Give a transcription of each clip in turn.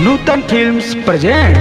नूतन films present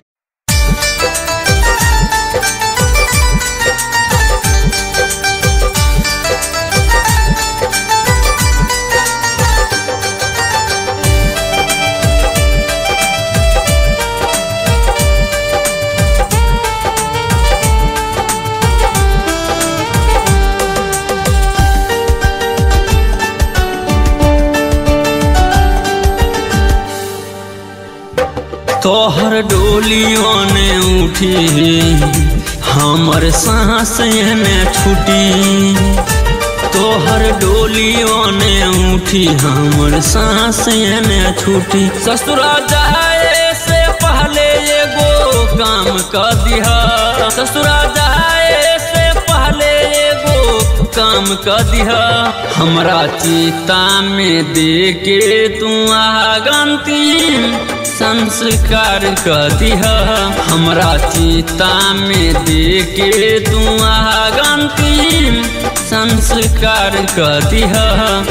तोहर डोलियों ने उठी हमर सांस ने छुटी तोहर डोलियों ने उठी हमर सांस ने छुटी ससुरा जाए से पहले एगो काम कर दिहा ससुरा जाए से पहले एगो काम कर दिहा हमरा चिता में दे के तू आगंती संस्कार कर दिहा हमरा चिता में दे के तू आगंती संस्कार कर दिहा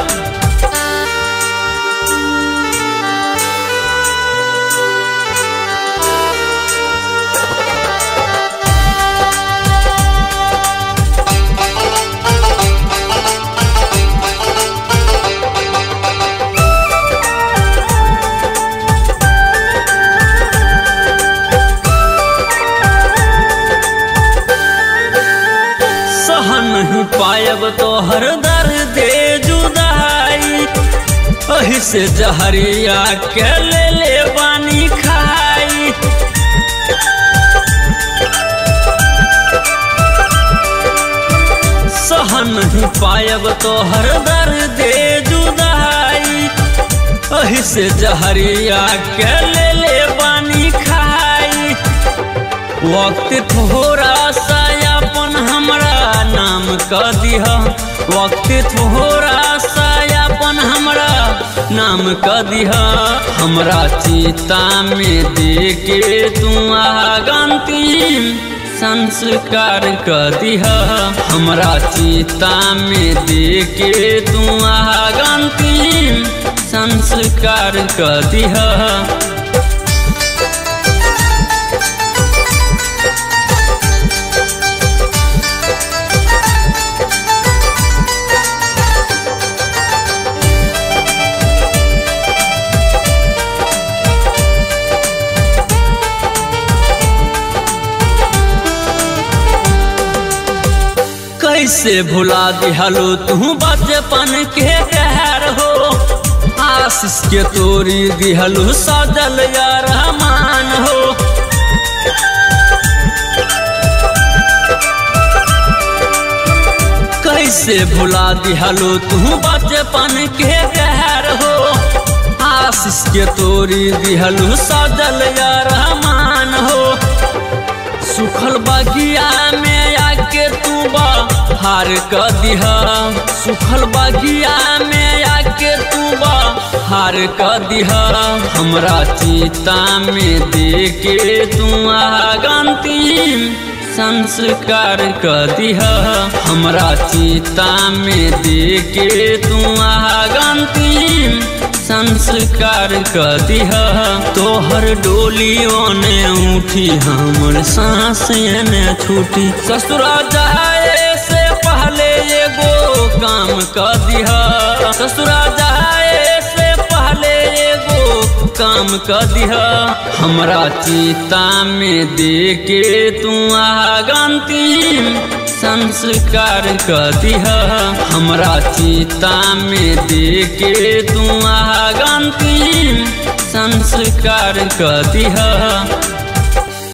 सह नहीं पायब तो हर दर्द जुदाई अही से जहरिया के ले ले बानी खाई सह नहीं पायब तो हर दर्द जुदाई अही से जहरिया के ले ले बानी खाई वक्त थोड़ा सा अपन हमरा नाम कर दिह वक्त थोड़ा सा अपन हमरा नाम कर दिह हमरा चिता में दे के तू आगंती संस्कार कर दिह हमरा चिता में दे के तू आगंती संस्कार कर दिह कैसे भुला दिहलो तू बचपन के कहर हो आशीष के तोरी दिहलो सजल या रहमान हो कैसे भुला दिहलो तू बचपन के कहर हो आशीष के तोरी दिहलो सजल या रहमान हो सुखल बगिया में आके तू हार कर दिहा सुखल बगिया में आके तू हार कर दिहा हमरा चिता में दे के तू आगंती संस्कार कर दिहा हमरा चिता में दे के तू आगंती संस्कार कर दिहा तोहर डोलियों ने उठी हमर सांस ने छूटी ससुरा जाए से पहले एगो काम कर दिहा ससुरा जाए से पहले एगो काम कर दिहा हमरा चिता में दे के तू आगंती संस्कार कर दिहा हमरा चिता में दे के तू आगंती संस्कार कर दिहा